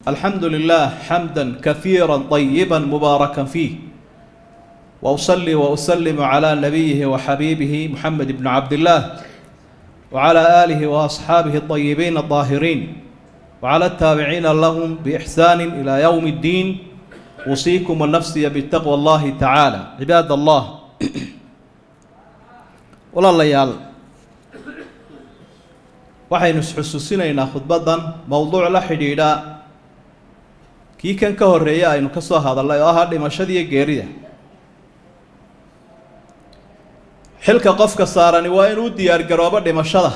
الحمد لله حمدا كثيرا طيبا مباركا فيه واصلي واسلم على نبيه وحبيبه محمد بن عبد الله وعلى اله واصحابه الطيبين الطاهرين وعلى التابعين لهم باحسان الى يوم الدين اوصيكم ونفسي بتقوى الله تعالى عباد الله walaalayaal waxaynu isxusuusinaynaa khudbaddan mowduuc la xidhiidha kii kan ka horreeya aynu ka soo hadallay oo ahaa dhimashadiiyo geerida xilka qofka saarani waa inuu u diyaargaroobo dhimashada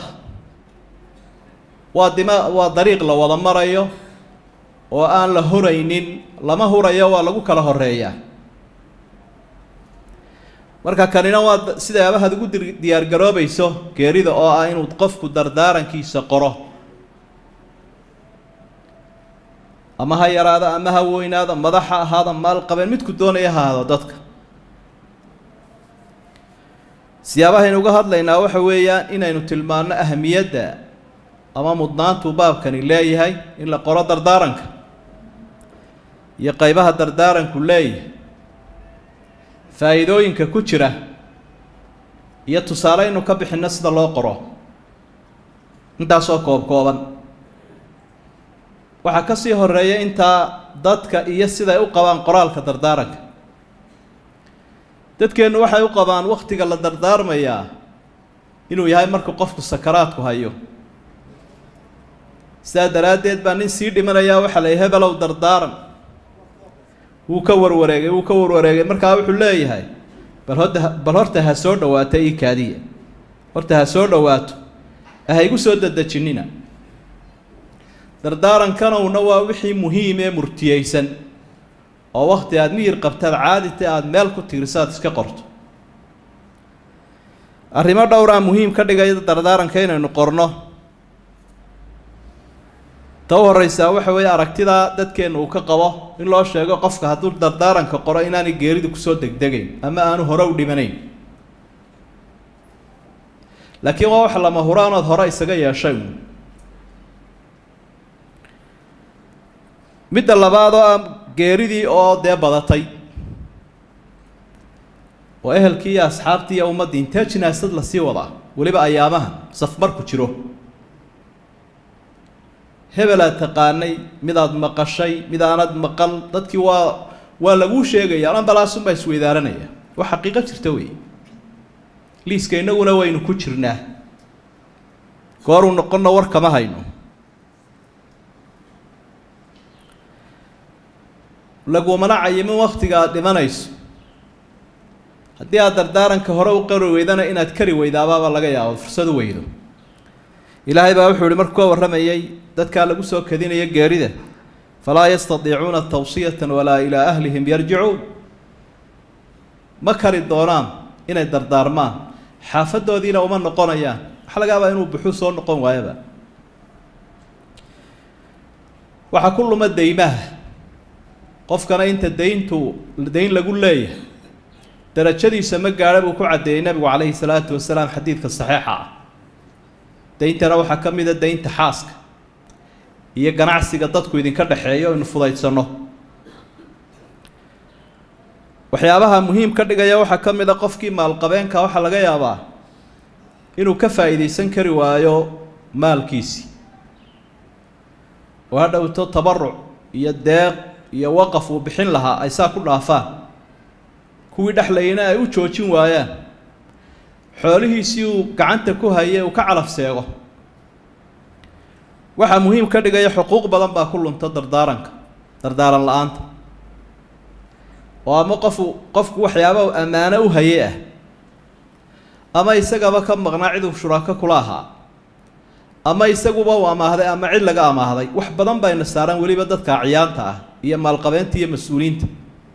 waa dima waa dariiq la wada marayo oo aan la horaynin lama hurayo waa lagu kala horeeyaa marka kanina waa sidaaba had ugu diyaargaroobayso geerida oo ah inuu qofku dardaarankiisa qoro ama ha yaraado ama ha weynaado madax ha ahaada maal qabeen midku doonaya ha ahaado dadka siyaabahaynu uga hadlaynaa waxa weeyaan inaynu tilmaano ahamiyadda ama mudnaantuu baabkani leeyahay in la qoro dardaaranka iyo qeybaha dardaaranku leeyahay faa'iidooyinka ku jira iyo tusaale inu ka bixinno sida loo qoro intaasoo koob kooban waxaa ka sii horeeya intaa dadka iyo siday u qabaan qoraalka dardaaranka dadkeennu waxay u qabaan wakhtiga la dardaarmayaa inuu yahay markuu qofku sakaraadku hayo sidaa daraaddeed baa nin sii dhimanayaa waxaa la yahay hebelow dardaaran wuu ka warwareegay wuu ka warwareegay markaa wuxuu leeyahay bal hota bal horta ha soo dhawaato ii kaadiya horta ha soo dhawaato ha igu soo dadejinina dardaarankanowna waa wixii muhiim ee murtiyeysan oo wakti aada miyir qabtaad caadita aada meel ku tiirsaad iska qorto arrimo dhowraa muhiim ka dhigaya dardaaranka inaynu qorno ta u horeysaa waxa weeye aragtidaa dadkeenna uu ka qabo in loo sheego qofka hadduu dardaaranka qoro inaanay geeridu kusoo degdegayn ama aanu hore u dhimanayn laakiin waa wax lama huraanood hore isaga yeeshay midda labaad oo ah geeridii oo dee badatay oo ehelkii iyo asxaabtii iyo ummaddii intee jinaasad lasii wadaa weliba ayaamaha safmarku jiro hebelaad taqaanay midaad maqashay mid aanad maqal dadkii waa waa laguu sheegaya ambalaasunbaa isweydaaranaya waa xaqiiqo jirta wey liiska innaguna waynu ku jirnaa gooruu noqonna war kama hayno lagumana cayimin waktiga aad dhimanayso haddii aad dardaaranka hore u qari weydana inaad kari weydaabaaba laga yaabo fursad u weydo ilaahay baa wuxuu ihi markuu ka warramayay dadkaa lagu soo kadinaya geerida falaa yastadiicuuna tawsiyatan walaa ilaa ahlihim yarjicuun ma kari doonaan inay dardaarmaan xaafadoodiina uma noqonayaan waxa laga yaabaa inuu buxuu soo noqon waayaba waxaa ku luma deymaha qofkana inta dayntu dayn lagu leeyahay darajadiisa ma gaadha buu ku caddeeyey nabigu calayhi salaatu wasalaam xadiidka saxiixa ah dayntana waxaa ka mid a daynta xaaska iyo ganacsiga dadku idinka dhexeeyo inu fudaydsanno waxyaabaha muhiim ka dhigaya waxaa ka mid a qofkii maalqabeenka waxaa laga yaabaa inuu ka faa'iidaysan kari waayo maalkiisii oo ha dhowto tabaruc iyo deeq iyo waqaf uu bixin lahaa ay saa ku dhaafaan kuwii dhexlayana ay u joojin waayaan xoolihiisii uu gacanta ku hayay uu ka calaf seego waxaa muhiim ka dhigaya xuquuq badan baa ku lunta dardaaranka dardaaran la-aanta oo ama qofu qofku waxyaaba ammaano u haye ah ama isagaba ka maqnaa cid uu shuraako kula ahaa ama isaguba uu amaahday ama cid laga amaahday wax badan bayna saaraan weliba dadka acyaanta ah iyo maalqabeenta iyo mas-uuliyiinta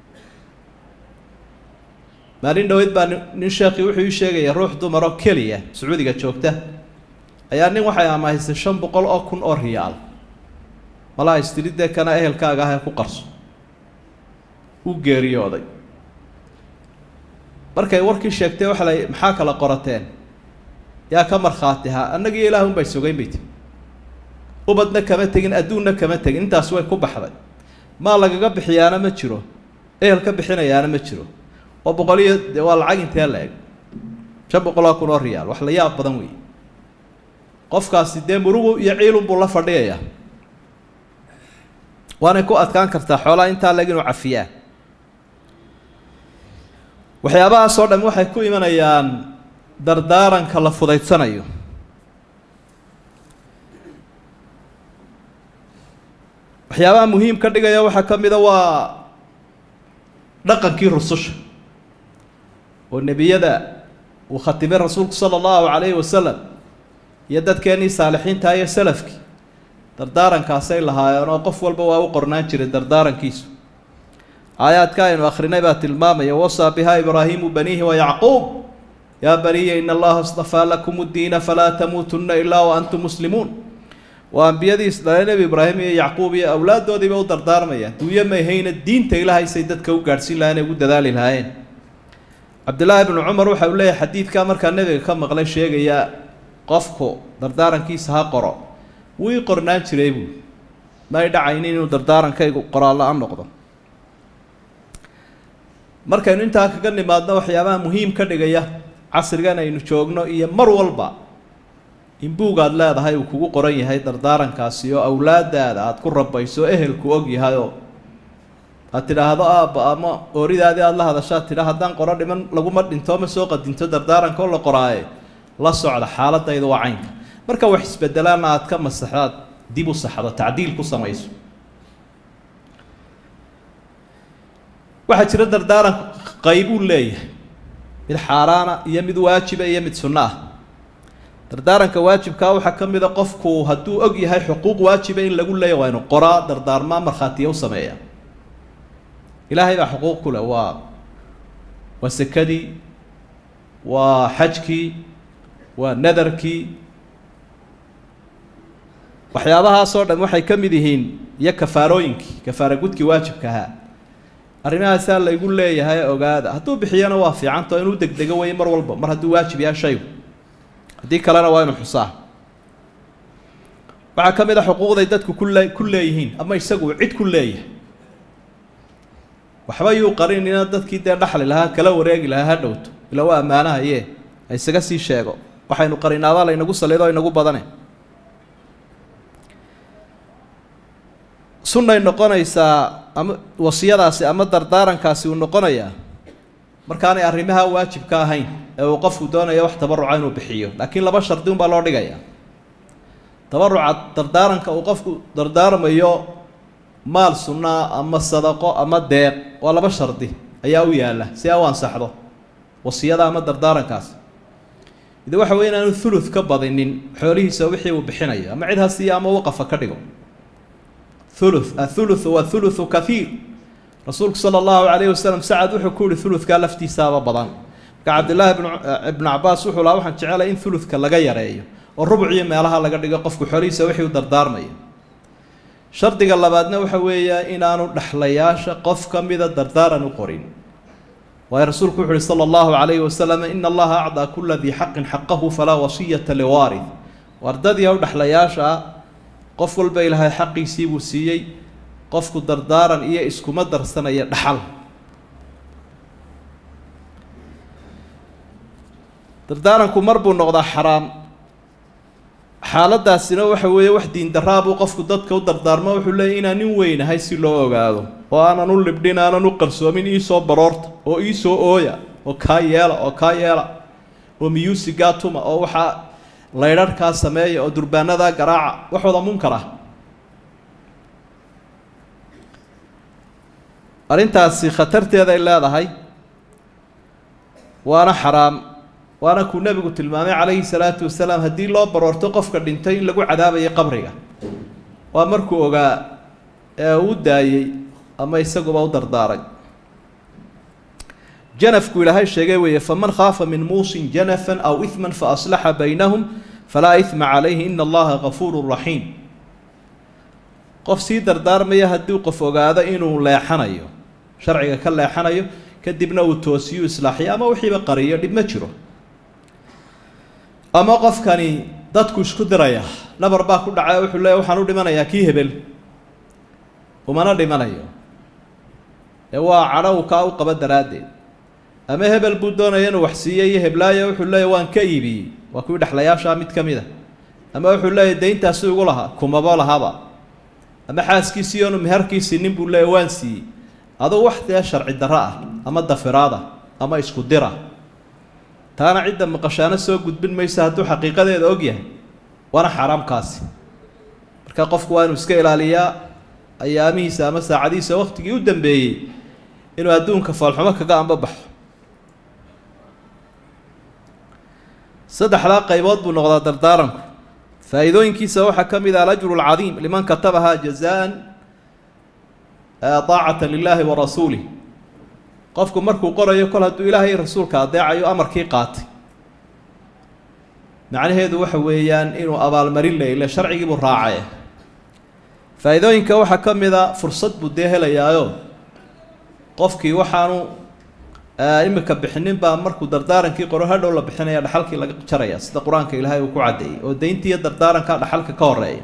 maalin dhaweyd baa nin sheekii wuxuu ii sheegaya ruux dumaroo keliya sacuudiga joogta ayaa nin waxay amaahisay shan boqol oo kun oo riyaal malaha istiridee kana ehelkaaga ah ee ku qarso uu geeriyooday markay warkii sheegtay waxa la maxaa kala qorateen yaa ka markhaatihaa annagiyo ilaah unbay sugayn bay tiri ubadna kama tegin adduunna kama tegin intaas way ku baxday maa lagaga bixiyaana ma jiro ehel ka bixinayaana ma jiro oo boqol iyo de waa lacag intee la eg shan boqoloo kun oo riyaal wax la yaab badan weeye qofkaasi dee murugu iyo ciilunbuu la fadhiyayaa waanay ku adkaan kartaa xoolaha intaa leg inuu cafiyaa waxyaabahaasoo dham waxay ku imanayaan dardaaranka la fudaydsanayo waxyaabaha muhiim ka dhigaya waxaa ka mida waa dhaqankii rususha oo nebiyada uu khatimay rasuulku sala allahu calayhi wasalam iyo dadkeenii saalixiinta iyo salafkii dardaarankaasay lahaayeen oo qof walba waa u qornaan jiray dardaarankiisu aayaadka aynu akhrinay baa tilmaamaya wasaa bihaa ibraahiimu baniihi wa yacquub yaa baniya in allaha istafaa lakum ddiina falaa tamuutunna ilaa wa antum muslimuun waa ambiyadiis dhalee nebi ibraahim iyo yacquub iyo awlaaddoodiiba u dardaarmayaan duuyo mayhayna diinta ilaahaysay dadka u gaadhsiin lahayen ee ugu dadaali lahaayeen cabdillaahi bnu cumar waxa uu leeyahay xadiidkaa markaa nebiga ka maqlay sheegaya qofku dardaarankiisa ha qoro wuu ii qornaan jiray buu may dhacaynin inuu dardaarankaygu qoraalla-an noqdo markaynu intaa kaga nimaadno waxyaabaha muhiim ka dhigaya casrigan aynu joogno iyo mar walba in buugaad leedahay uu kugu qoran yahay dardaarankaasi oo awlaadaada aada ku rabayso ehelku og yahay oo aad tidhaahdo aabba ama ooridaadii aada la hadashaad tidha haddaan qoro dhiman laguma dhinto ma soo qadinto dardaaranka oo la qoraaye la socda xaaladayda waa caynka marka wax isbedelaana aad ka masaxdaad dib u saxdo tacdiil ku samayso waxaa jira dardaaranku qaybuu leeyahay mid xaaraana iyo mid waajiba iyo mid sunno ah dardaaranka waajibkaa waxaa ka mid a qofku hadduu og yahay xuquuq waajiba in lagu leeya waa inu qoraa dardaarmaa markhaatiya u sameeya ilaahay baa xuquuq ku leh waa waa sekadii waa xajkii waa nadarkii waxyaabahaasoo dhan waxay ka mid yihiin iyo kafaarooyinkii kafaara gudkii waajibka ahaa arrimahaasaa laygu leeyahay ogaada hadduu bixiyana waa fiicantao inuu degdego weeye mar walba mar hadduu waajib yahay shaygu haddii kalena waa inu xusaa waxaa ka mid a xuquuqday dadku kule ku leeyihiin ama isagu cid ku leeyahay waxba yuu qarinina dadkii dee dhaxli lahaa kala wareegi lahaa ha dhowto ila waa ammaanahaye ha isaga sii sheego waxaynu qarinaabaa laynagu salido o inagu badane sunnay noqonaysaa ama wasiyadaasi ama dardaarankaasi uu noqonayaa markaanay arrimaha waajibka ahayn ee uu qofku doonayo wax tabaruca inuu bixiyo laakiin laba shardi unbaa loo dhigaya tabaruca dardaaranka uu qofku dardaarmayo maal sunnaa ama sadaqo ama deeq waa laba shardi ayaa u yaalla si a u ansaxdo wasiyada ama dardaarankaasi ide waxa wey inaanu thuluth ka badinin xoolihiisa wixii uu bixinayo ama cid ha siiya ama waqafa ka dhigo thuluth athuluthu waa thuluthu kathiir rasuulku sala allahu calayhi wasalam sacad wuxuu ku yihi thuluthkaa laftiisaaba badan marka cabdillaahi bn ibnu cabaas wuxuu lahaa waxaan jecelay in thuluthka laga yareeyo oo rubuc iyo meelaha laga dhigo qofku xoolihiisa wixii u dardaarmayo shardiga labaadna waxa weeya inaanu dhexlayaasha qof ka mida dardaaran u qorin waayo rasuulku wuxu uhi sala allahu calayhi wasalam ina allaha acdaa kula dii xaqin xaqahu falaa wasiyata liwaarith wardadii u dhexlayaasha qof walba ilaahay xaqiisii buu siiyey qofku dardaaran iyo iskuma darsanaya dhaxal dardaaranku mar buu noqdaa xaraam xaaladaasina waxa weeye wax diindaraabuu qofku dadka u dardaarmo wuxuu leeyay inaan nin weynahay si loo ogaado oo aanan u libdhin aanan u qarsoomin iisoo baroorta oo iisoo ooya oo kaa yeela oo kaa yeela oo miyuusigaa tuma oo waxaa laydharhkaa sameeya oo durbaanadaa garaaca waxooda munkar ah arrintaasi khatarteeday leedahay waana xaraam waana kuu nebigu tilmaamay calayhi salaatu wasalaam haddii loo baroorto qofka dhintay in lagu cadaabayo qabriga waa markuu ogaa ee uu daayey ama isaguba u dardaaray janafku ilaahay sheegay weeye faman khaafa min muusin janafan aw ihman faaslaxa baynahum falaa ihma calayhi ina allaha gafuuru raxiim qof sii dardaarmaya haddii qof ogaado inuu leexanayo sharciga ka leexanayo kadibna uu toosiyu islaaxiyo ama wixiiba qariyo dhib ma jiro ama qofkani dadku isku diraya nabar baa ku dhacay wuxuu leeya waxaan u dhimanayaa kii hebel umana dhimanayo ee waa cadho uu kaa u qaba daraaddeed ama hebel buu doonaya inuu wax siiyo iyo heblaayo wuxuu leeya waan ka iibiyey waa kuwii dhexlayaashaa mid ka mid a ama wuxuu leeyahy dayntaasi igu lahaa kumabo lahaba ama xaaskiisii oonu meherkiisii nin buu leeya waan siiyey adugu wax dee sharci darro ah ama dafiraad ah ama isku dira taana cidda maqashaano soo gudbin maysa hadduu xaqiiqadeeda og yahay waana xaaraamkaasi marka qofku waa inuu iska ilaaliyaa ayaamihiisa ama saacadihiisa waktigii u dambeeyey inuu adduunka foolxumo kaga ambabaxo saddexdaa qaybood buu noqdaa dardaaranku faa'iidooyinkiisa waxaa ka mid ah alajru alcadiim liman katabahaa jazaan daacata lilaahi wa rasuulih qofku markuu qorayo kol hadduu ilaahay rasuulka adeecayo amarkii qaatay macnaheedu waxa weeyaan inuu abaalmarin leyle sharcigiibuu raacaye faa'iidooyinka waxaa ka mid a fursad buu dee helayaayo qofkii waxaanu imika bixinin baa markuu dardaarankii qoro hadhow la bixinaya dhaxalkii laga jaraya sida qur-aanka ilaahay uu ku caddeeyey oo dayntiiyo dardaaranka dhaxalka ka horeeya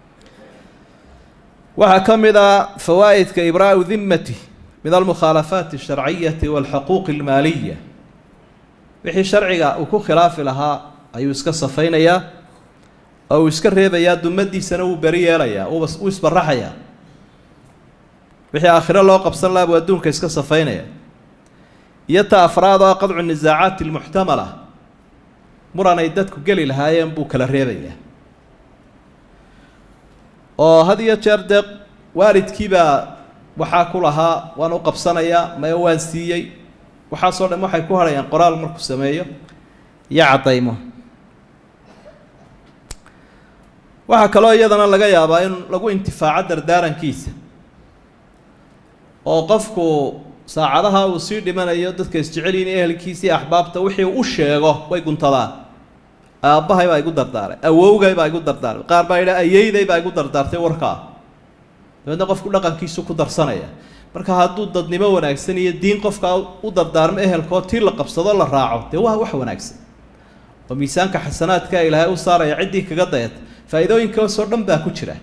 waxaa ka mid a fawaa'idka ibraau dimmati min almukhaalafaati alsharciyati walxuquuqi almaaliya wixii sharciga uu ku khilaafi lahaa ayuu iska safaynayaa oo uu iska reebayaa dumadiisana wuu beri yeelayaa uu isbaraxayaa wixii aakhiro loo qabsan laha buu adduunka iska safaynaya iyo ta afraad oo qadcu nisaacaati almuxtamala muran ay dadku geli lahaayeen buu kala reebayaa oo had iyo jeer dee waalidkiibaa waxaa ku lahaa waan u qabsanayaa maya waan siiyey waxaasoo dhan waxay ku hadhayaan qoraal markuu sameeyo iyo caddaymo waxaa kaloo iyadana laga yaabaa in lagu intifaaco dardaarankiisa oo qofku saacadaha uu sii dhimanayo dadka isjecelyiin ehelkiisii axbaabta wixii u sheego way guntadaan aabbahay baa igu dardaaray awowgay baa igu dardaaray qaar baa yidha ayeyday baa igu dardaartay warkaa dabeedna qofku dhaqankiisu ku darsanaya marka hadduu dadnimo wanaagsan iyo diin qofkaa u dardaarmo ehelkoo tii la qabsado la raaco dee waa wax wanaagsan oo miisaanka xasanaadka ilaahay u saaraya ciddii kaga dayata faa'iidooyinkaasoo dhan baa ku jira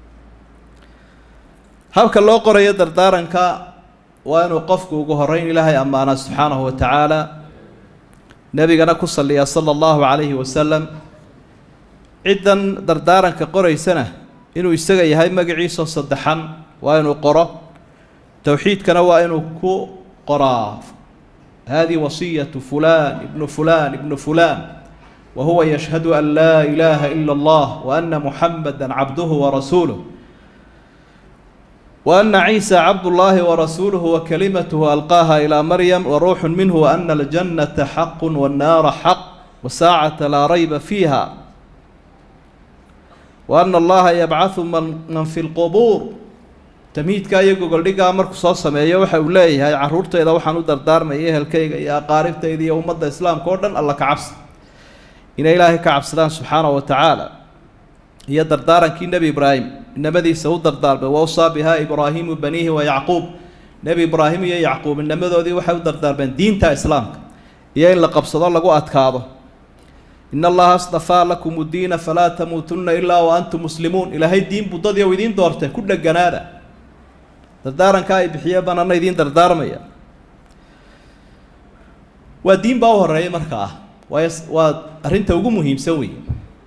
habka loo qorayo dardaaranka waa inuu qofku ugu horeyn ilaahay ammaana subxaanahu wa tacaala nebigana ku salliya sala allahu calayhi wasalam ciddan dardaaranka qoraysana inuu isaga yahay magaciisoo saddexan waa inuu qoro towxiidkana waa inuu ku qoraa hadihi wasiyatu fulan ibnu fulan ibnu fulan wa huwa yashhadu an laa ilaaha ila allah wa ana muxamada cabduhu warasuuluh وأن عيسى عبد الله ورسوله وكلمته ألقاها إلى مريم وروح منه وأن الجنة حق والنار حق وساعة لا ريب فيها وأن الله يبعث من, من في القبور تميidka iyagu goldhigaa markuu soo sameeyo waxa uu leeyahay caruurtayda waxaan u dardaarmaya ehelkayga iyo aqaaribtayda iyo ummadda islaamka oo dhan alla ka cabsi inay ilaahay ka cabsadaan subxaanaه wa tacaala iyo dardaarankii nebi ibraahim inamadiisa u dardaarmay wawsaa bihaa ibraahimu baniihi wa yacquub nebi ibraahim iyo yacquub inamadoodii waxay u dardaarmeen diinta islaamka iyo in la qabsado lagu adkaado in allaha astafaa lakum udiina falaa tamuutunna ilaa wa antum muslimuun ilaahay diin buu dad yow idiin doortay ku dheganaada dardaaranka ay bixiye banana idiin dardaarmaya waa diin baa u horeeya markaa waayo waa arrinta ugu muhiimsan wey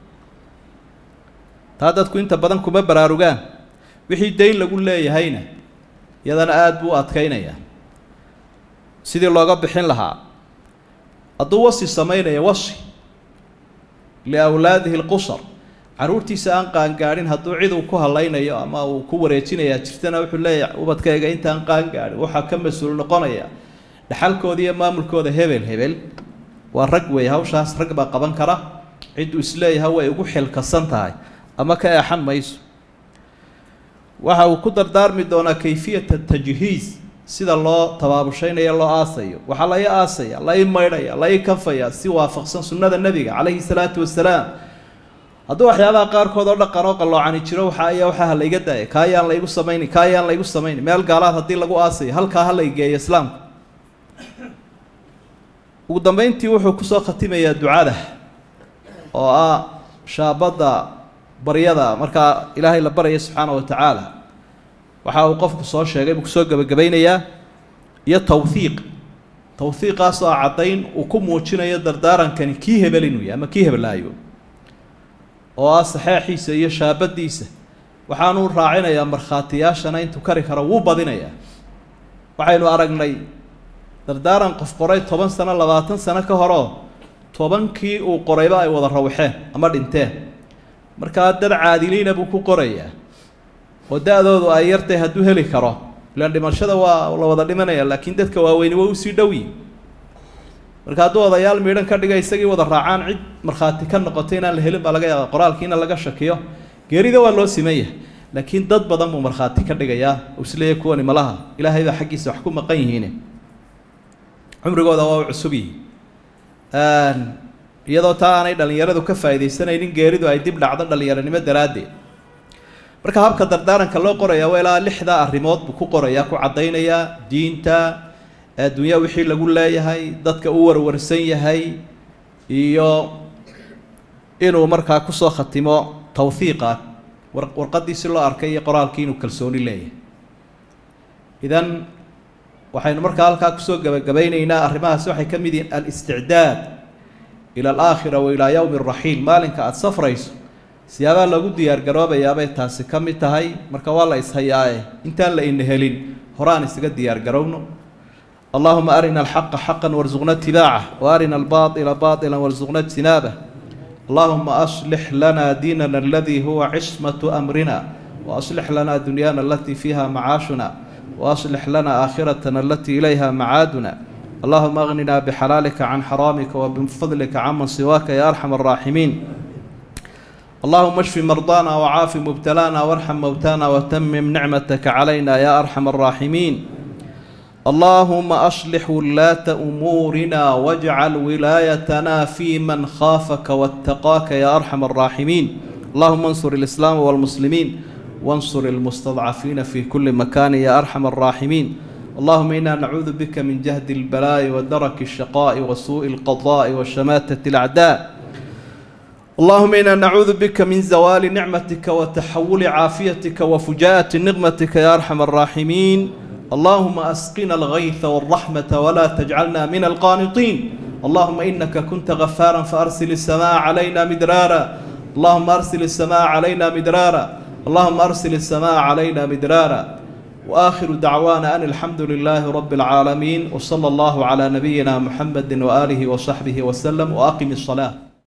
taa dadku inta badan kuma baraarugaan wixii dayn lagu leeyahayna iyadana aada buu u adkaynaya sidii looga bixin lahaa hadduu wasi samaynaya wasi liawlaadihi lqusar carruurtiisa aan qaangaadhin hadduu cid uu ku hadlaynayo ama uu ku wareejinayaa jirtana wuxuu leeyahay ubadkayga intaan qaangaadhin waxaa ka mas-uul noqonaya dhaxalkooda iyo maamulkooda hebel hebel waa rag weeye hawshaas rag baa qaban kara cidduu isleeyahay way ugu xilkasan tahay ama ka eexan mayso waxa uu ku dardaarmi doonaa kayfiyata tajhiis sida loo tabaabushaynayo loo aasayo waxaa la ii aasaya la ii maydhaya la ii kafaya si waafaqsan sunnada nebiga calayhi salaatu wasalaam hadduu waxyaabaha qaarkood oo dhaqan oo qalloocani jiro waxa ayaa waxaa ha layga daaya kaa ayaan laygu samayni kaa ayaan laygu samayni meel gaalaad haddii lagu aasayo halkaa ha laygeeyo islaamka ugu dambeyntii wuxuu kusoo khatimayaa ducada oo ah shaabadda baryada markaa ilaahay la baraya subxaana wa tacaala waxa uu qofku soo sheegay buu kusoo gebagabaynayaa iyo tawhiiq tawhiiqaasoo caddayn uu ku muujinayo dardaarankani kii hebel inuu yahay ama kii hebelaayo oo ah saxeexiisa iyo shaabadiisa waxaanuu raacinayaa markhaatiyaashana intuu kari karo wuu badinayaa waxaynu aragnay dardaaran qof qoray toban sano labaatan sano ka horeo tobankii uu qorayba ay wada rawxeen ama dhinteen markaa dad caadiliina buu ku qorayaa oo da-doodu ay yartay hadduu heli karo ilaan dhimashada waa la wada dhimanaya laakiin dadka waaweyni waa usii dhowyi marka hadduu odayaal miidhan ka dhiga isagii wada raacaan cid markhaati ka noqotay inaan la helin baa laga yaaba qoraalkiina laga shakiyo geerida waa loo siman yahay laakiin dad badan buu markhaati ka dhigayaa oo isleeyahy kuwani malaha ilaahay baa xaggiisa wax ku maqan yihiin cumrigooda waa u cusub yihi iyadoo taa aanay dhallinyaradu ka faaidaysanaynin geeridu ay dib dhacdo dhallinyaronimo daraaddeed marka habka dardaaranka loo qorayaa waa ilaa lixdaa arrimood buu ku qorayaa ku caddaynayaa diinta adduunya wixii lagu leeyahay dadka u warwarsan yahay iyo inuu markaa kusoo khatimo tawhiiqa warqadiisi loo arkay iyo qoraalkii inuu kalsooni leeyahay idan waxaynu markaa halkaa kusoo gabagabaynaynaa arrimahaasi waxay ka mid yihiin alisticdaad ila alaakhira wa ilaa yowmi raxiil maalinka aada safrayso siyaabaha lagu diyaar garoobayaabay taasi ka mid tahay marka waa la ishayaae intaan la ina helin horaan isaga diyaar garowno allahuma arina alxaqa xaqan warsuqna itibaaca wa arina albaaila baila warsuqna ijtinaabah allahuma aslix lana diinana aladii huwa cismatu amrina waaslix lana dunyaana alatii fiiha macaashuna waaslix lana aakhiratana alatii ilayha macaaduna allahuma agnina bixalaalika can xaraamika wabifadlika canman siwaaka ya arxam araaximiin اللهم اشف مرضانا وعاف مبتلانا وارحم موتانا وتمم نعمتك علينا يا أرحم الراحمين اللهم أصلح ولاة أمورنا واجعل ولايتنا في من خافك واتقاك يا أرحم الراحمين اللهم انصر الإسلام والمسلمين وانصر المستضعفين في كل مكان يا أرحم الراحمين اللهم إنا نعوذ بك من جهد البلاء ودرك الشقاء وسوء القضاء وشماتة الأعداء اللهم إنا نعوذ بك من زوال نعمتك وتحول عافيتك وفجاءة نقمتك يا أرحم الراحمين اللهم أسقنا الغيث والرحمة ولا تجعلنا من القانطين اللهم إنك كنت غفارا فأرسل السماء علينا مدرارا اللهم أرسل السماء علينا مدرارا اللهم أرسل السماء علينا مدرارا وآخر دعوانا أن الحمد لله رب العالمين وصلى الله على نبينا محمد وآله وصحبه وسلم وأقم الصلاة